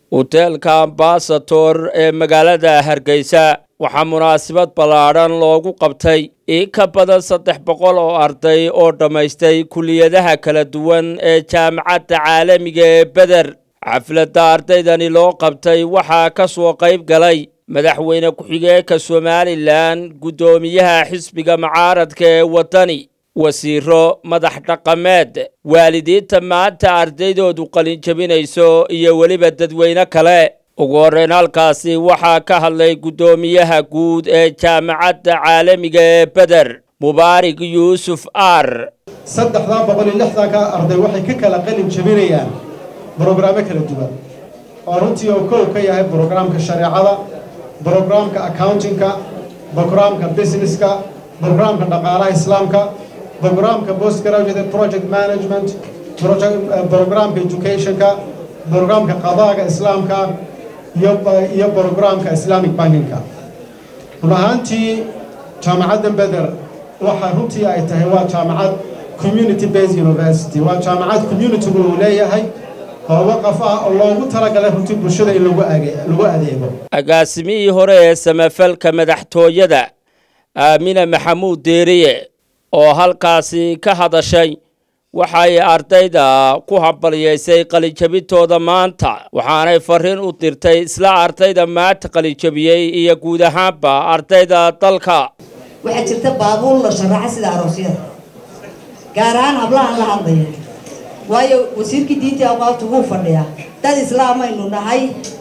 hoteelka ambasator ee magaalada hargeysa waxaa munaasabad ballaadhan loogu qabtay in ka badan saddex boqol oo arday oo dhammaystay kuliyadaha kala duwan ee jaamacadda caalamiga ee beder xafladda ardaydani loo qabtay waxaa ka soo qayb galay madaxweyne ku-xigeenka somalilan guddoomiyaha xisbiga mucaaradka ee waddani wasiiro madax dhaqameed waalidiinta maanta ardaydoodu qalinjabinayso iyo weliba dadweyne kale ugu horreyn halkaasi waxaa ka hadlay guddoomiyaha guud ee jaamacadda caalamiga ee beder mubaarig yuusuf ar saddexdaa boqol iyo lixdanka arday waxay ka kala qalin jabinayaan brograamo kala duwan oo runtii oo kow ka yahay brograamka shareecada brograamka accountingka brograamka businesska brograamka dhaqaalaha islaamka brograamka post graduate project management brograamka educationka brograamka qadaaga islaamka iyo brograamka islamic bankingka run ahaantii jaamacadda beder waxa runtii ay tahay waa jaamacad community based university waa jaamacad communitygu uu leeyahay oo waqaf ah oo loogu talagalay runtii bulshada in lagu adeego agaasimihii hore ee samafalka madaxtooyada aamina maxamuud deeriye oo halkaasi ka hadashay waxay ardayda ku hambalyaysay qalijabintooda maanta waxaanay fariin u dirtay isla ardayda maanta qalijabiyey iyo guud ahaanba ardayda dalka waxaa jirta baabuur la sharaxa sida aroosyada gaar ahaan hablahan la hadlaya waayo wasiirkii diintii awqaafta wuu fadhiyaa dad islaamaynu nahay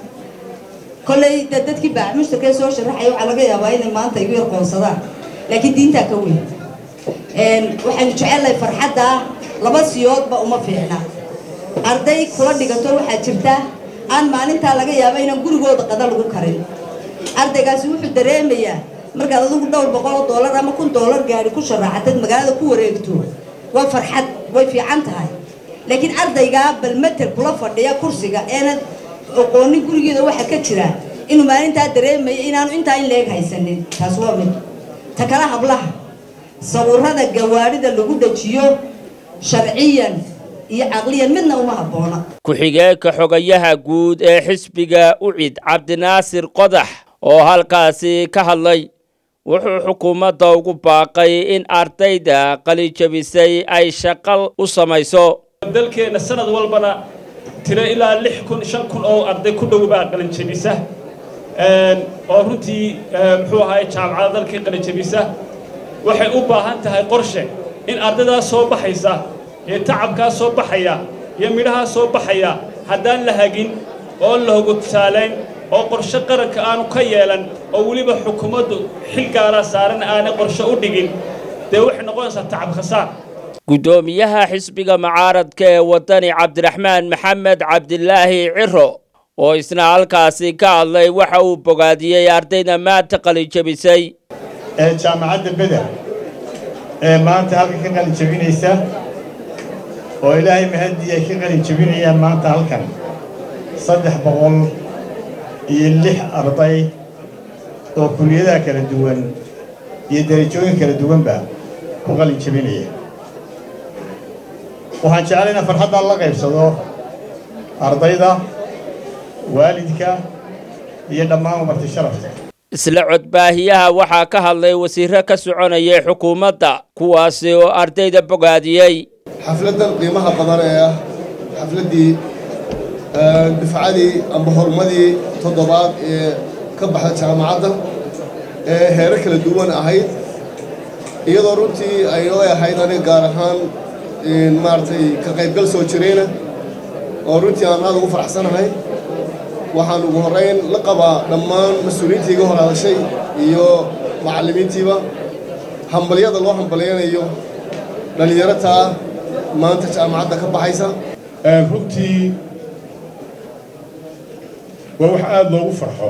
kolley de dadkii baamushtarkee soo sharaxaya waxaa laga yaabaa inay maanta igu yarqoonsadaan laakiin diintaa ka weyn waxaynu jecellahay farxadda laba siyoodba uma fiicna arday kula dhigato waxaa jirta aan maalintaa laga yaaba inaan gurigooda qada lagu karin ardaygaasi wuxuu dareemayaa markaad adigu dhowr boqol oo doolar ama kun doolar gaari ku sharaxatad magaalada ku wareegto waa farxad way fiican tahay laakiin ardaygaa bal matel kula fadhiya kursiga eenad aqoonin gurigeeda waxa ka jira inuu maalintaa dareemaya inaanu intaa in leeg haysanin taas waa mid ta kale hablaha sawirada gawaarida lagu dhajiyo sharciyan iyo caqliyan midna uma habboona ku-xigeenka xogayaha guud ee xisbiga ucid cabdinaasir qodax oo halkaasi ka hadlay wuxuu xukuumadda ugu baaqay in ardayda qalijabisay ay shaqal u samayso dalkeenna sanad walbana tiro ilaa lix kun shan kun oo arday ku dhow baa qalinjabisa oo runtii muxuu ahaay jaamacada dalkii qalinjabisa waxay u baahan tahay qorshe in ardaydaas soo baxaysa ee tacabkaas soo baxaya iyo midhahaas soo baxaya haddaan la hagin oo la hogo tusaalayn oo qorshe qaranka aanu ka yeelan oo weliba xukuumaddu xil gaaraa saaran aanay qorshe u dhigin dee waxay noqonaysaa tacab khasaar guddoomiyaha xisbiga mucaaradka ee waddani cabdiraxmaan maxamed cabdilaahi ciro oo isna halkaasi ka hadlay waxa uu bogaadiyey ardayda maanta qalijabisay ee jaamacadda beder ee maanta halkan ka qalijabinaysa oo ilaahay mahadii ay ka qalijabinayaan maanta halkan saddex boqol iyo lix arday oo kuliyadaha kala duwan iyo darajooyin kala duwanba ku qalinjabinaya waxaan jeclay inaan farxaddan la qaybsado ardayda waalidka iyo dhammaan umarti sharafta isla codbaahiyaha waxaa ka hadlay wasiiro ka soconayay xukuumadda kuwaasi oo ardayda bogaadiyey xafladdan qiimaha badan ee ah xafladdii dufcadii amba horumadii toddobaad ee ka baxda jaamacadda ee heero kala duwan ahayd iyadoo runtii ay noo ahayd aniga gaar ahaan maaragtay ka qaybgal soo jirayna oo runtii aan aad ugu faraxsanahay waxaan ugu horrayn la qabaa dhammaan mas-uuliyiintii iga hor hadashay iyo macallimiintiiba hambalyada loo hambalyanayo dhallinyarataa maanta jaamacadda ka baxaysa runtii waa wax aada loogu farxo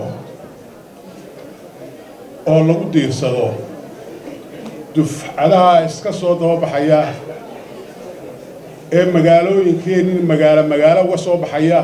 oo lagu diirsado dufcadaha iska soo dababaxaya ee magaalooyinkeennin magaalo magaalo uga soo baxaya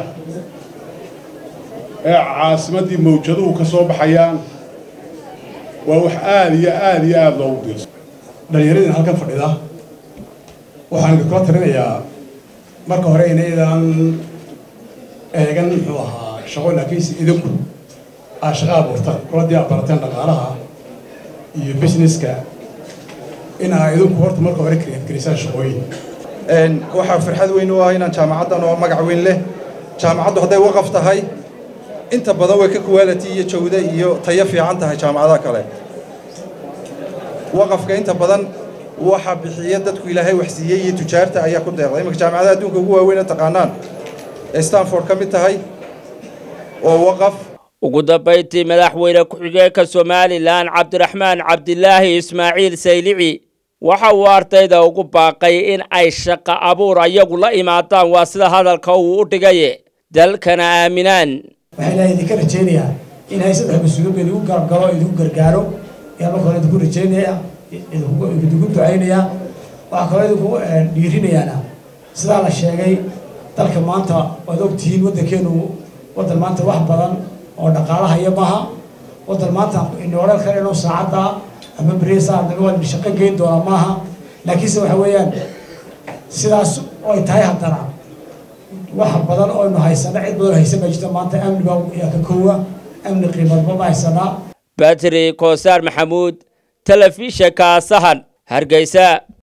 ee caasimaddii mawjaduhu ka soo baxayaan waa wax aada iyo aada iyo aada loogu diirsado dhallinyaradina halkan fadhida waxaan idinkula talinayaa marka hore inaydaan eegan muxuu ahaa shaqo laakiinse idinku aa shaqa abuurtaan kuladii aad barateen dhaqaalaha iyo businesska in aa idinku horta marka hore karisaan shaqooyin waxaa farxad weyn u ah inaan jaamacaddan oo magac weyn leh jaamacaddu hadday waqaf tahay inta badan way ka quality iyo jawde iyo tayo fiican tahay jaamacadaha kale waqafka inta badan waxa bixiya dadku ilaahay wax siiyey iyo tujaarta ayaa ku deeqda iminka jaamacadaha adduunka ugu waaweyn ee taqaanaan ee stanford ka mid tahay oo waqaf ugu dambayntii madaxweyne ku-xigeenka somalilan cabdiraxmaan cabdilaahi ismaaciil saylici waxa uu ardayda ugu baaqay in ay shaqo abuur ayagu la imaadaan waa sida hadalka uu u dhigaye dalkana aaminaan waxaa ilaahay idinka rajaynayaa in hay saddex mas-uuliyad ba idigu garab galo idinku gargaaro ayaa marka hore idinku rajaynaya idinku ducaynayaa waxaa kaloo idinku dhiirinayaana sidaa la sheegay dalka maanta waad ogtihiin waddankeenu waddan maanta wax badan oo dhaqaalahaya maaha waddan maanta inooleel kale inuu saacadda ama beriesa waa shaqo geyn doonaa maaha laakiinse waxa weeyaan sidaas ay tahay haddana wax badan oynu haysana cid badan haysan baa jirta maanta amni baa yaa ka koowa amni qiimadba ma haysanaa batri koosaar maxamuud telefishinka sahan hargeysa